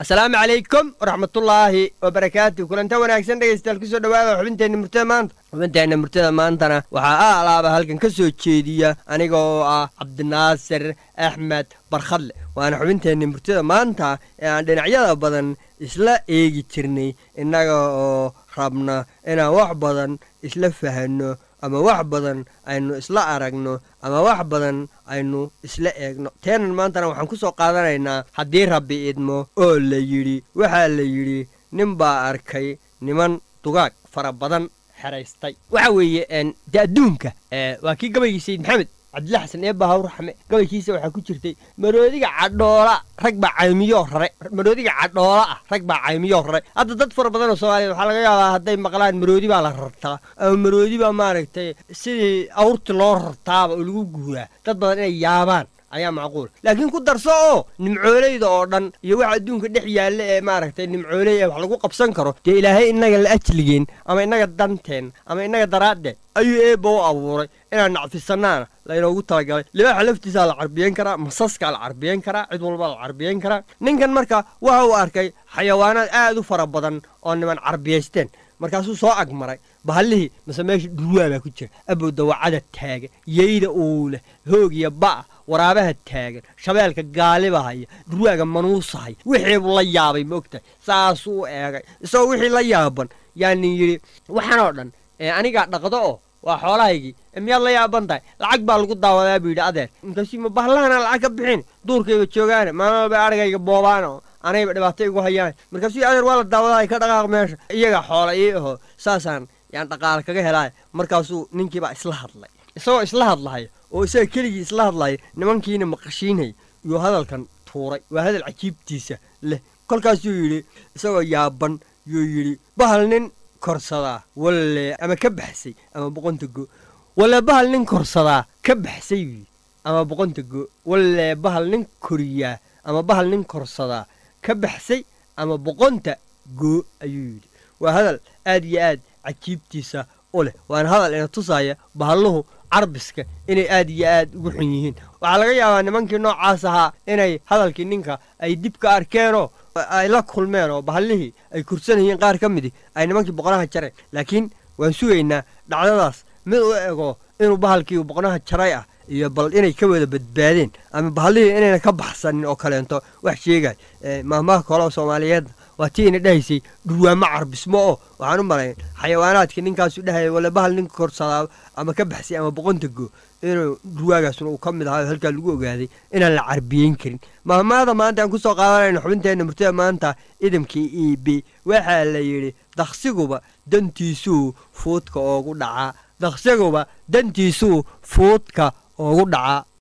asalaamu calaykum waraxmatullaahi wabarakaatu kulanta wanaagsan dhegaystayaal kusoo dhawaada xubinteenna murtada maanta xubinteenna murtada maantana waxaa a alaaba halkan ka soo jeediya aniga oo ah cabdinaasir axmed barkhadle waana xubinteenna murtada maanta ee aan dhinacyada badan isla eegi jirnay innaga oo rabna inaan wax badan isla fahanno ama wax badan aynu isla aragno ama wax badan aynu isla eegno teenan maantana waxaan ku soo qaadanaynaa haddii rabbi idmo oo la yidhi waxaa la yidhi nin baa arkay niman dugaag fara badan xeraystay waxa weeye de adduunka waa kii gabaygii sayid maxamed cabdilla xasan eebba hawr raxme gabaykiisa waxaa ku jirtay maroodiga cadhoola rag baa caymiyoo rare maroodiga cadhoola ah rag baa caymiyoo rare hadda dad fara badan oo soomaaliyeed waxaa laga yaabaa hadday maqlaan maroodi baa la rartaa ama maroodi baa maaragtay sidii awrti loo rartaaba oo lagu guuraa dad badan inay yaabaan ayaa macquul laakiin ku darso oo nimcooleyda oo dhan iyo waxa adduunka dhex yaalla ee maaragtay nimcooley ee wax lagu qabsan karo dee ilaahay innaga la ajligeen ama innaga danteen ama innaga daraaddeed ayuu eebba u abuuray inaan nacfisanaana laynoogu talagalay libaaxa laftiisaa la carbiyen karaa masaskaa la carbiyen karaa cid walba la carbiyen karaa ninkan marka waxa uu arkay xayawaanaad aad u fara badan oo niman carbiyaysteen markaasuu soo agmaray bahallihii mase meesha dhurwaa baa ku jira abow dawacada taagan yeyda uuleh hoogiya ba'a waraabaha taagan shabeelka gaalibahaya dhurwaaga manuusahaya wixiibuu la yaabay ma ogtahay saasuu u eegay isagoo wixii la yaaban yaanin yidhi waxanoo dhan anigaa dhaqdo oo waa xoolahaygii miyaad la yaaban tahay lacag baa lagu daawadaa buu yidhi adeer markaasuu ma bahlahana lacag ka bixin duurkayba joogaane maalin walba argayga boobaan oo anayba dhibaato igu hayaan markaasuu adeer waa la daawadaa ka dhaqaaq meesha iyaga xoola ii aho saasaan yaan dhaqaale kaga helaay markaasuu ninkiibaa isla hadlay isagoo isla hadlahaya oo isaga keligii isla hadlaya nimankiina maqashiinhay iyuu hadalkan tuuray waa hadal cajiibtiisa leh kolkaasuu yidhi isagoo yaaban yuu yidhi bahal nin korsadaa walle ama ka baxsay ama boqonta go walle bahal nin korsadaa ka baxsay yidhi ama boqonta go walle bahal nin koriyaa ama bahal nin korsadaa ka baxsay ama boqonta goo ayuu yidhi waa hadal aad iyo aad cajiibtiisa u leh waana hadal ina tusaya bahalluhu carbiska inay aad iyo aad ugu xun yihiin waxaa laga yaabaa nimankii noocaas ahaa inay hadalkii ninka ay dib ka arkeenoo ay la kulmeen oo bahallihii ay kursanayeen qaar ka midi ay nimankii boqonaha jareen laakiin waan sugaynaa dhacdadaas mid u ego inuu bahalkii boqonaha jaray ah iyo bal inay ka wada badbaadeen ama bahallihii inayna ka baxsanin oo kaleento wax sheegay maahmaha koloo soomaaliyeedna waa tii ina dhahaysay dhurwaamo carbismo oo waxaan u malayn xayawaanaadka ninkaasu dhahaya wale bahal ninka korsadaa ama ka baxsay ama boqonta go inuu dhurwaagaasuna uu ka mid ahaa halkaa lagu ogaaday inaan la carbiyeyn karin mahmaada maanta aan kusoo qaadanayno xubinteenna murtada maanta idamkii e b waxaa la yidhi daksiguba dantiisuu fuudka oogu dhacaa daksiguba dantiisuu fuudka oogu dhacaa